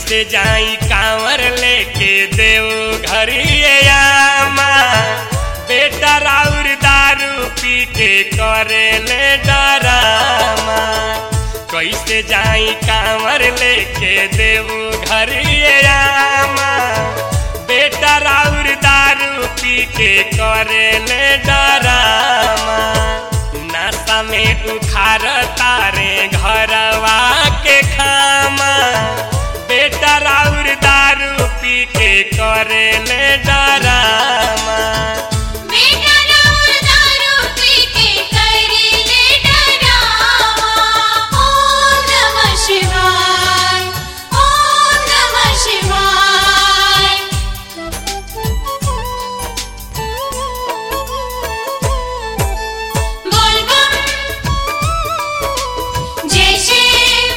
कैसे जाई कांवर लेके देव घरियामा बेटा राउर दारू पी के करे ले डरामा कैसे जाई कांवर लेके देव घरियामा बेटा राउर दारू पी के करे ले डरामा नासा में उखार तारे घरवा के खामा बेटा राउर दारू पी के करे ले डरामा बेटा राउर दारू पी के करेले डरावा ओम नमः शिवाय ओम नमः शिवाय बोल बम जय शिव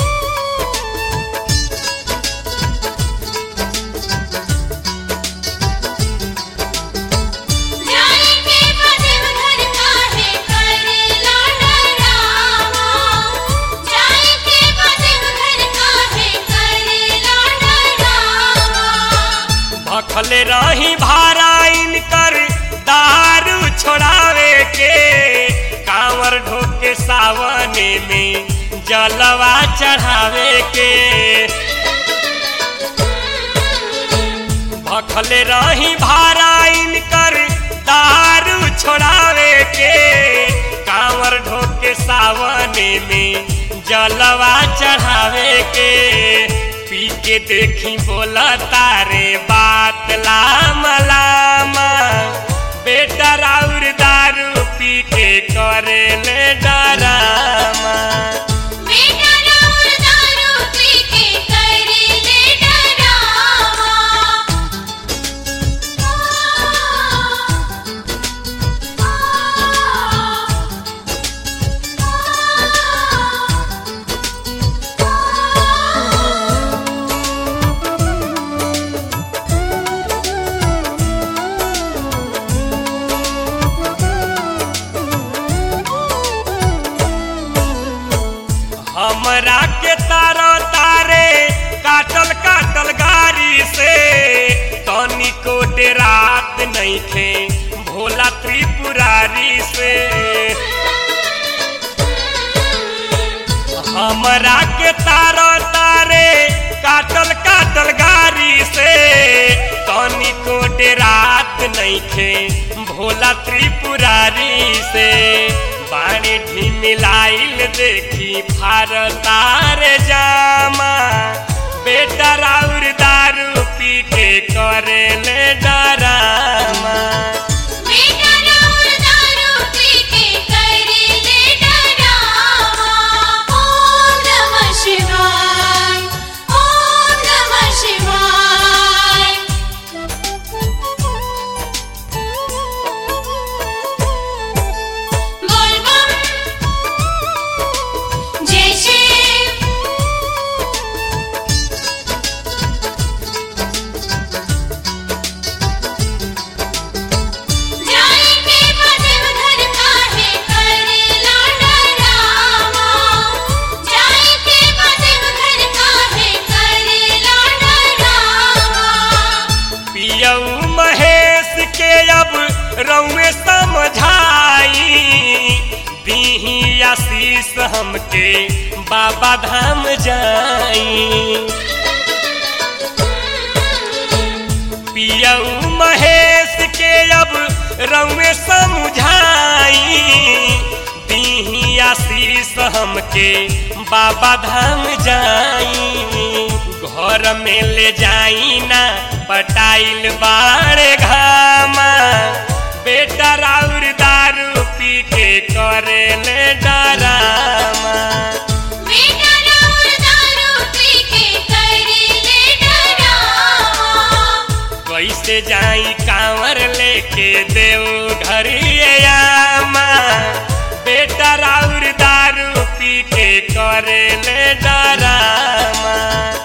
जाने के बदन घर काहे करेला डरावा जाने के बदन घर काहे करेला डरावा भखले रही भाराइन कर दारू छोड़ावे के कांवर ढोके सावने में जलवा चढ़ावे के भखले रही भाराइन कर दारू छोड़ावे के कांवर ढोके सावने में जलवा चढ़ावे के पी के देखी बोला तारे बात लाम लामा बेटा राउर दारू पी के करे ले डरामा बेटा राउर दारू पी के करेले डरावा हमरा के तारा तारे काटल काटल गाड़ी से तनी को रात नहीं खे भोला त्रिपुरारी से हमरा के तारा तारे काटल काटल गाड़ी से तनी को रात नहीं खे भोला त्रिपुरारी से बाणी ढिमिलाइल देखी फार तार जामा बेटा राउर दारू पी के करे ले डरामा बेटा राउर दारू पी के करेले डरावा ओम नमः शिवाय ओम नमः शिवाय बोल बम जय शिव जाने के बदन घर काहे करेला डरावा जाने के बदन घर काहे करेला डरावा पियऊ महेश के अब रउए समझाई दीही आशीष हमके बाबा धाम जाई पियऊ महेश के अब रउए समझाई दीही आशीष हमके बाबा धाम जाई घर में ले जाई ना पटाइल बाड़े घामा बेटा राउर दारू पी के करे ले डरामा बेटा राउर दारू पी के करेले डरावा कैसे जाई कांवर लेके देव घरियामा बेटा राउर दारू पी के करे ले डरामा